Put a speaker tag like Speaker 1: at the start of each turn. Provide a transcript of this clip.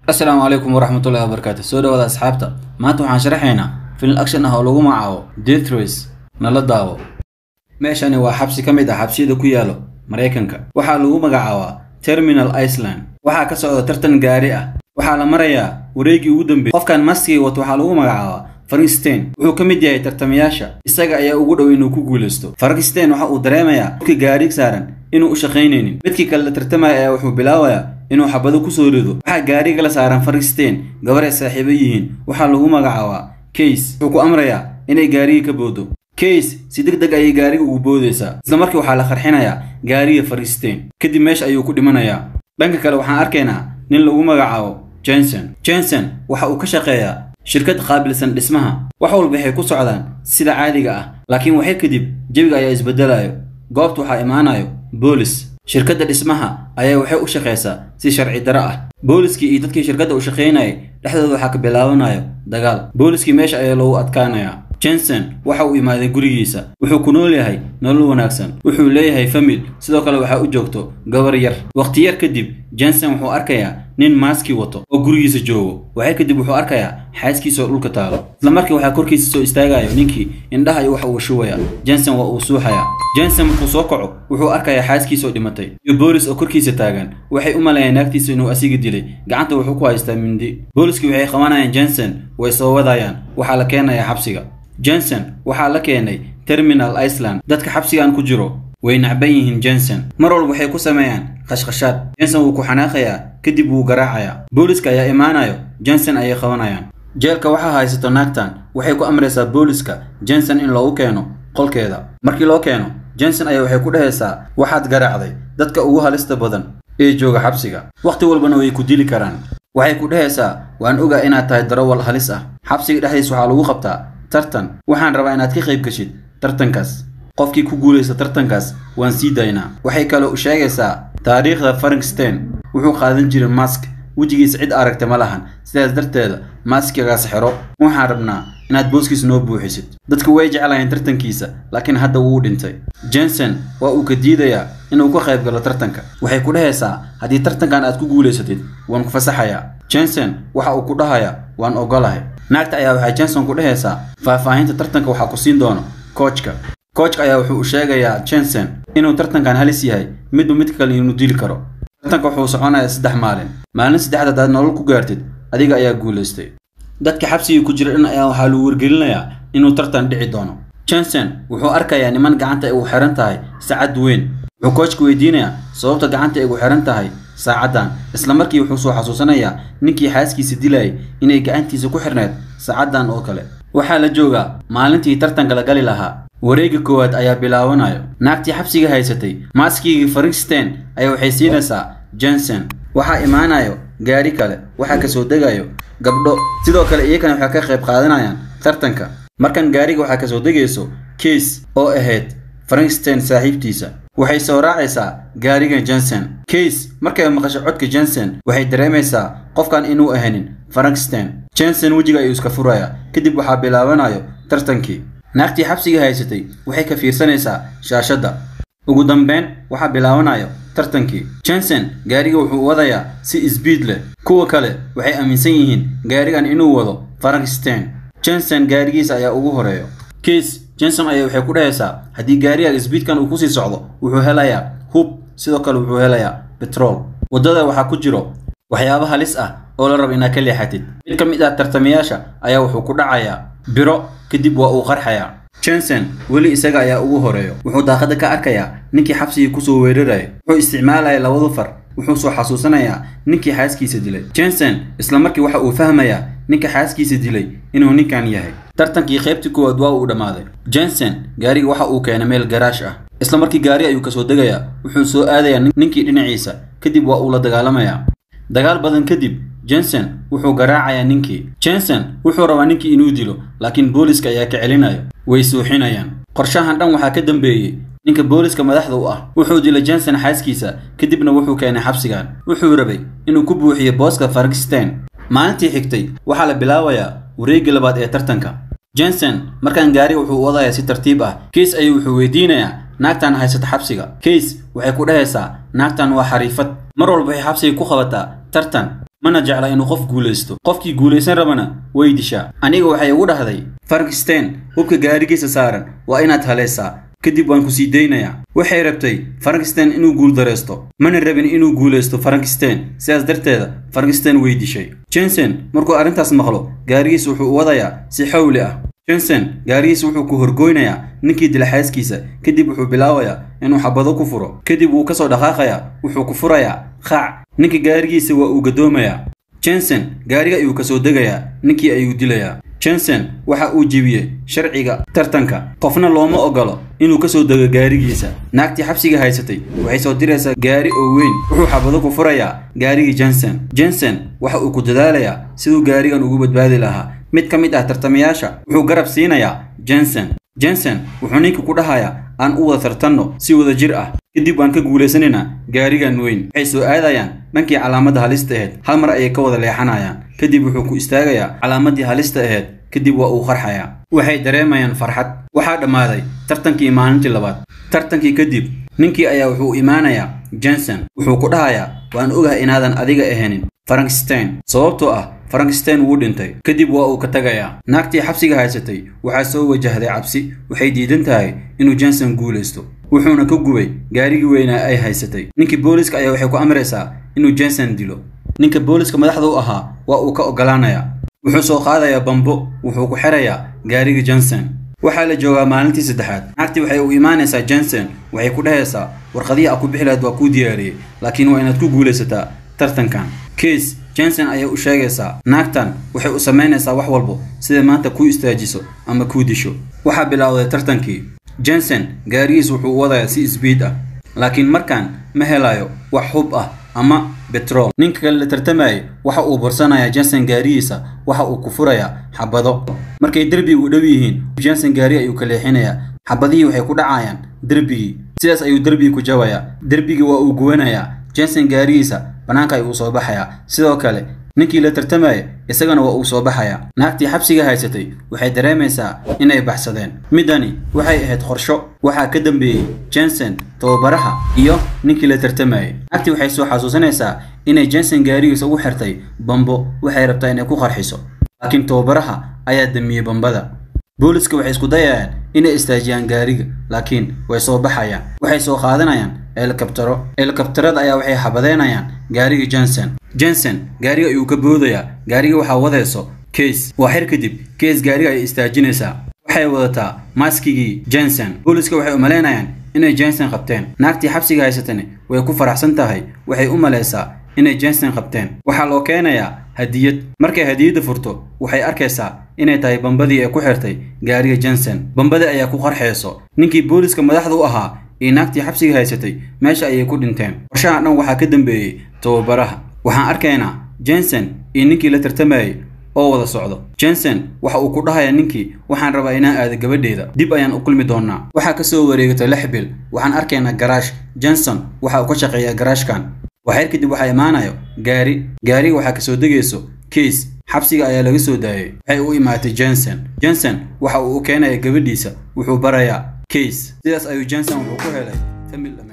Speaker 1: asalaamu calaykum waraxmatullahi wabarakaatu soo dhawaada asxaabta maanta waxaan sharaxaynaa film action ah oo lagu magacaabo death race nala daawo meeshani waa xabsi ka mid ah xabsiyada ku yaalo maraykanka waxaa lagu magacaabaa terminal iceland waxaa ka socda tartan gaari ah waxaa la marayaa wareegii ugu dambeeyey qofkan maskii wato waxaa lagu magacaabaa frankenstein wuxuu ka mid yahay tartamayaasha isaga ayaa ugu dhow inuu ku guulaysto frankenstein waxa uu dareemayaa dadka gaari saaran inuu u shaqaynaynin midkii kale la tartamaya ayaa wuxuu bilaabayaa inuu xabado kusoo rido waxaa gaariga la saaran frankenstein gabar ay saaxiibo yihiin waxaa lagu magacaabaa case wuxuu ku amrayaa inay gaariga ka boodo case si deg deg ayay gaariga ugu boodaysaa isla markii waxaa la qarxinayaa gaariga frankenstein kadib meesha ayuu ku dhimanayaa dhanka kale waxaan arkaynaa nin lagu magacaabo jenson jenson waxa uu ka shaqeeyaa shirkad qaabilsan dhismaha wax walba waxay ku socdaan sida caadiga ah laakiin waxyar kadib jebiga ayaa isbeddelayo goobta waxaa imaanayo boolis shirkadda dhismaha ayaa waxay u shaqaysaa si sharci daro ah booliskii iyo dadkii shirkadda u shaqaynayay dhexdooda waxaa ka bilaabanayo dagaal booliskii meesha ayaa loogu adkaanayaa jenson waxa uu imaaday gurigiisa wuxuu ku nool yahay nolol wanaagsan wuxuu leeyahay famil sidoo kale waxaa u joogto gabar yar wakhti yar kadib jenson wuxuu arkayaa nin maaskii wato oo gurigiisa joogo waxyar kadib wuxuu arkayaa xaaskiisa oo dhulka taalo isla markii waxaa korkiisa soo istaagayo ninkii indhaha iyo waxa uu shubaya jenson waa uu suuxaya jenson markuu soo kaco wuxuu arkayaa xaaskiisa oo dhimatay iyo boolis oo korkiisa taagan waxay u maleeyaan naagtiisa inuu asiga dilay gacanta wuxuu ku haystaa mindi booliskii waxay qabanayaan jenson way soo wadayaan waxaa la keenayaa xabsiga jenson waxaa la keenay terminal iceland dadka xabsigan ku jiro way nacban yihiin jenson mar walba waxay ku sameeyaan khashkhashaad jenson wuu ku xanaaqayaa kadib wuu garaacayaa booliska ayaa imaanayo jenson ayay qabanayaan jeelka waxaa haysato naagtan waxay ku amraysaa booliska jenson in loogu keeno qolkeeda markii loo keeno jenson ayaa waxay ku dhehaysaa waxaad garaacday dadka ugu halista badan ee jooga xabsiga wakhti walbana way ku dili karaan waxay ku dhehaysaa waan ogaa inaad tahay darawal halis ah xabsiga dhexdiis waxaa lagu qabtaa tartan waxaan rabaa inaad ka qayb gashid tartankaas qofkii ku guulaysta tartankaas waan sii daynaa waxay kaloo u sheegaysaa taariikhda frankenstein wuxuu qaadan jiray mask wejigiisa cid aragta ma lahan sidaas darteeda maaskigaas xiro waxaan rabnaa inaad booskiis noo buuxisid dadku way jeclayeen tartankiisa laakiin hadda wuu dhintay jenson waa uu ka diidayaa inuu ka qayb galo tartanka waxay ku dhehaysaa haddii tartankan aad ku guulaysatid waan ku fasaxayaa jenson waxa uu ku dhahayaa waan ogolahay naagta ayaa waxay jenson ku dhehaysaa faahfaahinta tartanka waxaa ku siin doono koojka koojka ayaa wuxuu u sheegayaa jenson inuu tartankan halis yahay midba mid kale inuu dili karo tartanka wuxuu soconayaa saddex maalin maalin saddexda hadaad nolol ku gaartid adiga ayaa guulaystay dadka xabsigii ku jira dhan ayaa waxaa lagu wargelinayaa inuu tartan dhici doono jenson wuxuu arkayaa niman gacanta ay ugu xihan tahay saacad weyn wuxuu koojka weydiinayaa sababta gacanta ay ugu xihan tahay saacaddan isla markii wuxuu soo xasuusanayaa ninkii xaaskiisa dilayay inay gacantiisa ku xirneed saacaddan oo kale waxaa la joogaa maalintii tartanka la gali lahaa wareegga koowaad ayaa bilaabanayo naagtii xabsiga haysatay maaskigii frankenstein ayaa waxay siinaysaa jenson waxaa imaanayo gaari kale waxaa kasoo degayo gabdho sidoo kale iyagana waxay ka qayb qaadanayaan tartanka markan gaariga waxaa kasoo degayso case oo ahayd frankenstein saaxiibtiisa waxay soo raacaysaa gaariga jenson case markay maqasho codka jenson waxay dareemaysaa qofkan inuu ahanin frankenstein jenson wejiga ayuu iska furayaa kadib waxaa bilaabanayo tartankii naagtii xabsiga haysatay waxay ka fiirsanaysaa shaashadda ugu dambeyn waxaa bilaabanayo tartankii jenson gaariga wuxuu wadayaa si isbiid leh kuwa kale waxay aaminsan yihiin gaarigan inuu wado frankenstein jenson gaarigiisa ayaa ugu horeeyo case jenson ayaa waxay ku dhahaysaa haddii gaariga isbiidkan uu kusii socdo wuxuu helayaa hub sidoo kale wuxuu helayaa betrol waddada waxaa ku jiro waxyaabo halis ah oo la rabo inaad ka leexatid mid ka mid ah tartamayaasha ayaa wuxuu ku dhacayaa biro kadib waa uu qarxayaa jenson weli isaga ayaa ugu horeeyo wuxuu daaqadda ka arkayaa ninkii xabsigii kusoo weeraraya wuxuu isticmaalaya labadu far wuxuu soo xasuusanayaa ninkii xaaskiisa dilay jenson isla markii waxa uu fahmayaa ninka xaaskiisa dilay inuu ninkan yahay tartankii qaybtii koowaad waa uu dhammaaday jenson gaariga waxa uu keenay meel garaash ah isla markii gaari ayuu kasoo degayaa wuxuu soo aadayaa ninkii dhinaciisa kadib waa uu la dagaalamayaa dagaal badan kadib jenson wuxuu garaacayaa ninkii jenson wuxuu rabaa ninkii inuu dilo laakiin booliska ayaa ka celinayo way suuxinayaan qorshahan dhan waxaa ka dambeeyey ninka booliska madaxda u ah wuxuu dilay jenson xaaskiisa kadibna wuxuu keenay xabsigan wuxuu rabay inuu ku buuxiyo booska frankenstein maalintii xigtay waxaa la bilaabayaa wareegga labaad ee tartanka jenson markaan gaariga wuxuu wadayaa si tartiib ah case ayuu wuxuu weydiinayaa naagtan haysata xabsiga case waxay ku dhahaysaa naagtan waa xariifad mar walba waxay xabsiga ku qabataa tartan mana jecla inuu qof guulaysto qofkii guulaysan rabana way dishaa aniga waxay ugu dhahday frankenstein hubka gaarigiisa saaran waa inaad halaysaa kadib waan ku sii daynayaa waxay rabtay frankenstein inuu guuldaraysto mana rabin inuu guulaysto frankenstein sidaas darteeda frankenstein way dishay jensen markuu arrintaas maqlo gaarigiisa wuxuu u wadayaa si xawli ah jensen gaarigiisa wuxuu ku horgoynayaa ninkii dilaxaaskiisa kadib wuxuu bilaabayaa inuu xabado ku furo kadib wuu ka soo dhaqaaqayaa wuxuu ku furayaa qaac ninka gaarigiisa waa uu gadoomayaa jensen gaariga ayuu ka soo degayaa ninkii ayuu dilayaa jensen waxa uu jebiyey sharciga tartanka qofna looma ogolo inuu ka soo dego gaarigiisa naagtii xabsiga haysatay waxay soo diraysaa gaari oo weyn wuxuu xabado ku furayaa gaarigii jensen jensen waxa uu ku dadaalayaa siduu gaarigan ugu badbaadi lahaa mid ka mid ah tartamayaasha wuxuu garab siinayaa jensen jensen wuxuu ninka ku dhahayaa aan u wada tartanno si wada jir ah kadib waan ka guulaysanaynaa gaarigan weyn waxay soo aadayaan dhankii calaamadda halista ahayd hal mar ayay ka wada leexanayaan kadib wuxuu ku istaagayaa calaamadii halista ahayd kadib waa uu qarxayaa waxay dareemayaan farxad waxaa dhammaaday tartankii maalintii labaad tartankii kadib ninkii ayaa wuxuu imaanayaa jensen wuxuu ku dhahayaa waan ogahay inaadan adiga ahanin frankenstein sababtoo ah frankenstein wuu dhintay kadib waa uu ka tagayaa naagtii xabsiga haysatay waxaa soo wajahday cabsi waxay diidan tahay inuu jensen guulaysto wuxuuna ka gubay gaarigii weynaa ay haysatay ninkii booliska ayaa waxay ku amraysaa inuu jensen dilo ninka booliska madaxda u ahaa waa uu ka ogolaanayaa wuxuu soo qaadayaa bambo wuxuu ku xirayaa gaarigii jensen waxaa la joogaa maalintii saddexaad naagtii waxay u imaanaysaa jensen waxay ku dhahaysaa warqadihii a ku bixi lahayd waa kuu diyaariyey laakiin waa inaad ku guulaysataa tartankan case jensen ayay u sheegaysaa naagtan waxay u samaynaysaa wax walbo siday maanta kuu istaajiso ama kuu disho waxaa bilowday tartankii jensen gaarigiis wuxuu u wadayaa si sbiid ah laakiin markaan ma helayo wax hub ah ama betrol ninka kale la tartamayay waxa uu bursanayaa jensen gaarigiisa waxa uu ku furayaa xabado markay derbiga u dhow yihiin jensen gaari ayuu ka leexinayaa xabadihii waxay ku dhacayaan derbigii sidaas ayuu derbigii ku jabayaa derbigii waa uu guwanayaa jensen gaarigiisa bannaanka ayuu soo baxayaa sidoo kale ninkii la tartamaya isagana waa uu soo baxayaa naagtii xabsiga haysatay waxay dareemaysaa inay baxsadeen middani waxay ahayd qorsho waxaa ka dambeeyey jensen tababaraha iyo ninkii la tartamayay naagtii waxay soo xasuusanaysaa inay jensen gaarigiisa ugu xirtay bambo waxay rabtaa inay ku qarxiso laakiin tababaraha ayaa damiyey bambada booliska waxay isku dayayaan inay istaajiyaan gaariga laakiin way soo baxayaan waxay soo qaadanayaan helikabtaro helikabtarada ayaa waxay xabadeynayaan gaariga jensen jensen gaariga ayuu ka boodayaa gaariga waxaa wadayso case waa xir kadib case gaariga ay istaajinaysaa waxay wadataa maskigii jensen booliska waxay u malaynayaan inay jensen qabteen naagtii xabsiga haysatani way ku faraxsan tahay waxay u malaysaa inay jensen qabteen waxaa loo keenayaa hadiyad markay hadiyadda furto waxay arkaysaa inay tahay bambadii ay ku xirtay gaariga jensen bambadii ayaa ku qarxayso ninkii booliska madaxda u ahaa iyo naagtii xabsiga haysatay meesha ayay ku dhinteen qorshaha dhan waxaa ka dambeeyey tababaraha waxaan arkaynaa jensen iyo ninkii la tartamayay oo wada socdo jensen waxa uu ku dhahayaa ninkii waxaan rabaa inaan aado gabadheeda dib ayaan u kulmi doonaa waxaa ka soo wareegatay lix bil waxaan arkaynaa garaash jenson waxa uu ka shaqeeyaa garaashkan waxyar kadib waxaa imaanayo gaari gaariga waxaa kasoo degayso case xabsiga ayaa laga soo daayay waxay u imaatay jensen jensen waxa uu u keenaya gabadhiisa wuxuu barayaa case sidaas ayuu jensen wuxuu ku helay famil